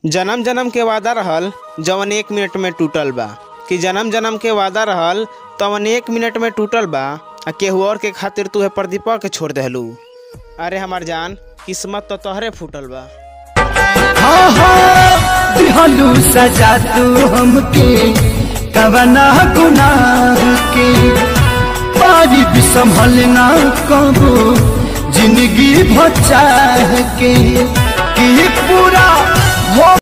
जन्म जन्म के वादा रहल जवन एक मिनट में टूटल बा कि जन्म जन्म के वादा रहल तवन एक मिनट में टूटल बा आ केहू और के खातिर तू है प्रदीपा के छोड़ देहलू अरे हमार जान किस्मत तो तोहरे फूटल बा हाँ हाँ दिहलू सजा तू हमके कवना गुनाह के पारी भी संभलना कबो जिंदगी भचाह के कि पूरा हो